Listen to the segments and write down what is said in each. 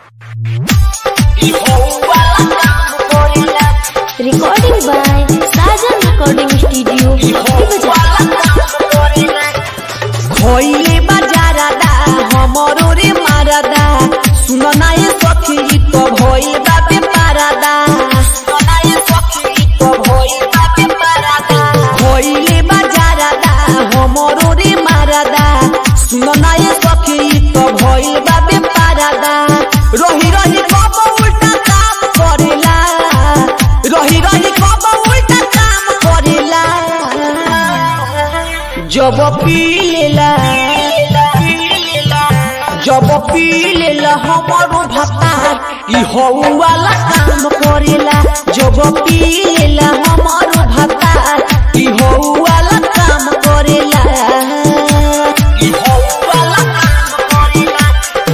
Recording by Sajan Recording Studio. खइले बाजारादा हमरो रे मारादा सुन ना ये सखी तो भइल बाबे पारादा सुन ना ये सखी तो भइल बाबे पारादा खइले बाजारादा हमरो रे मारादा सुन ना ये सखी तो भइल बाबे पारादा रही रही कब उल्टा काम करेला रही रही कब उल्टा काम करेला जब पी लेला जब पी लेला हमारो भत्ता ई हौ वाला काम करेला जब पी लेला हमारो भत्ता ई हौ वाला काम करेला ई हौ वाला काम करेला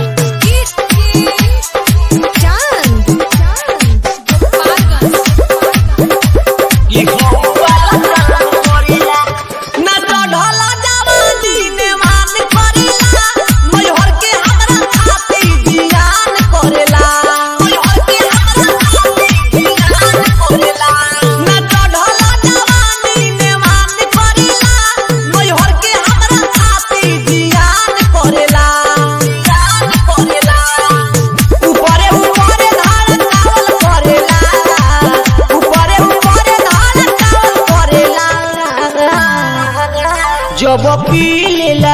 ई हौ वाला काम करेला ना चढ़ला जवानी ने मान करेला मैहर के हमरा खाती जियान करेला मैहर के हमरा खाती जियान करेला ना चढ़ला जवानी ने मान करेला मैहर के हमरा खाती जियान करेला जियान करेला ऊपरे ऊपरे धार कावल करेला ऊपरे ऊपरे धार कावल करेला जब पी लेला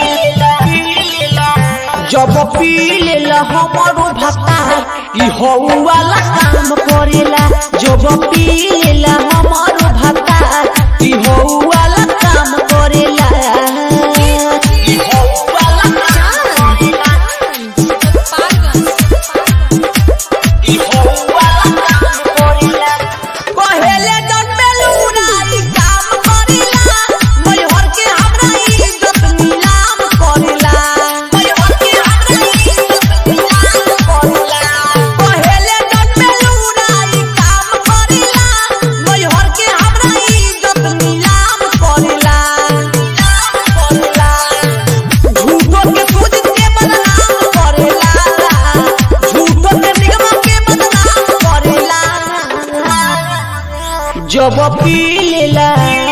जब पी लेला हमारो भत्ता ई हौ वाला काम करेला जब पी लेला हमारो भत्ता ई हौ वाला काम करेला ई हौ वाला काम करेला ई हौ वाला काम करेला कहेले जन बेलूरा ई काम करेला मैहर के हमरा इज्जत नीलाम करेला मैहर के हमरा इज्जत नीलाम करेला कहेले जन बेलूरा ई काम करेला मैहर के हमरा इज्जत नीलाम करेला नीलाम करेला झूठो के सूझ के बदनाम करेला झूठो के निगम के बदनाम करेला जब पी लेला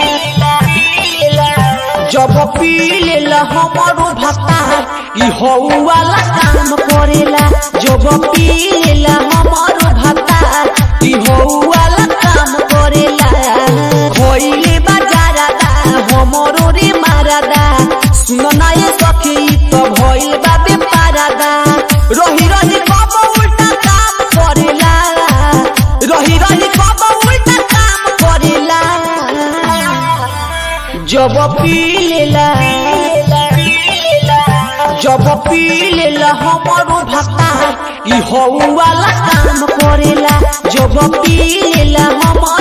जब पी लेला हमारो भत्ता ई हौ वाला काम करेला जब पी लेला हमारो भत्ता ई हौ वाला काम करेला खइले बाजारादा हमरो रे मारादा सुन ना ये सखी तो भइल बाबे पारादा रही रही कब उल्टा काम करेला रही रही कब उल्टा काम करेला जब पी लेला जब पी लेला हमारो भत्ता ई हौ वाला काम करेला जब पी लेला हमारो